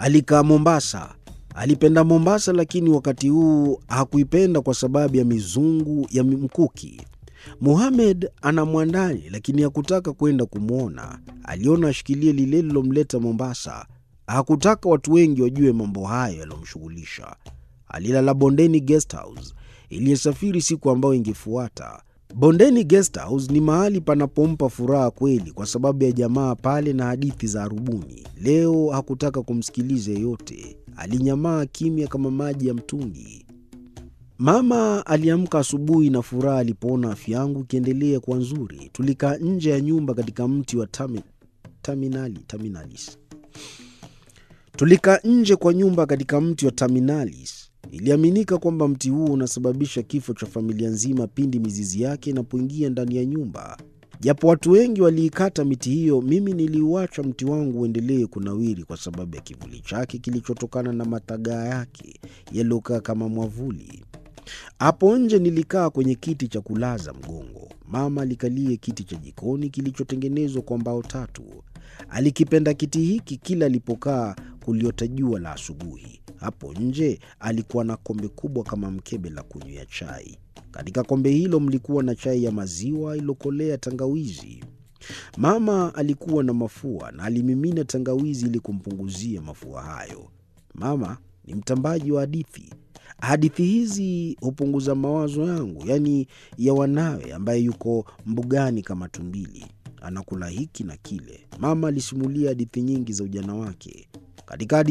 Alikaa Mombasa. Alipenda Mombasa, lakini wakati huu hakuipenda kwa sababu ya mizungu ya mkuki. Mohamed ana mwandani, lakini hakutaka kwenda kumwona. Aliona ashikilie lile lilomleta Mombasa. Hakutaka watu wengi wajue mambo hayo yaliyomshughulisha. Alilala Bondeni Guest House iliyosafiri siku ambayo ingefuata. Bondeni Guest House ni mahali panapompa furaha kweli, kwa sababu ya jamaa pale na hadithi za arubuni. Leo hakutaka kumsikiliza yeyote, alinyamaa kimya kama maji ya mtungi. Mama aliamka asubuhi na furaha alipoona afya yangu ikiendelea kuwa nzuri. Tulikaa nje ya nyumba katika mti wa tami, taminali, taminalis. Tulikaa nje kwa nyumba katika mti wa taminalis. Iliaminika kwamba mti huo unasababisha kifo cha familia nzima pindi mizizi yake inapoingia ndani ya nyumba. Japo watu wengi waliikata miti hiyo, mimi niliuacha mti wangu uendelee kunawiri kwa sababu ya kivuli chake kilichotokana na matagaa yake yaliyokaa kama mwavuli. Hapo nje nilikaa kwenye kiti cha kulaza mgongo. Mama alikalie kiti cha jikoni kilichotengenezwa kwa mbao tatu. Alikipenda kiti hiki, kila alipokaa kuliota jua la asubuhi. Hapo nje alikuwa na kombe kubwa kama mkebe la kunywea chai. Katika kombe hilo mlikuwa na chai ya maziwa iliyokolea tangawizi. Mama alikuwa na mafua na alimimina tangawizi ili kumpunguzia mafua hayo. Mama ni mtambaji wa hadithi. Hadithi hizi hupunguza mawazo yangu, yaani ya wanawe, ambaye yuko mbugani kama tumbili, anakula hiki na kile. Mama alisimulia hadithi nyingi za ujana wake. Katika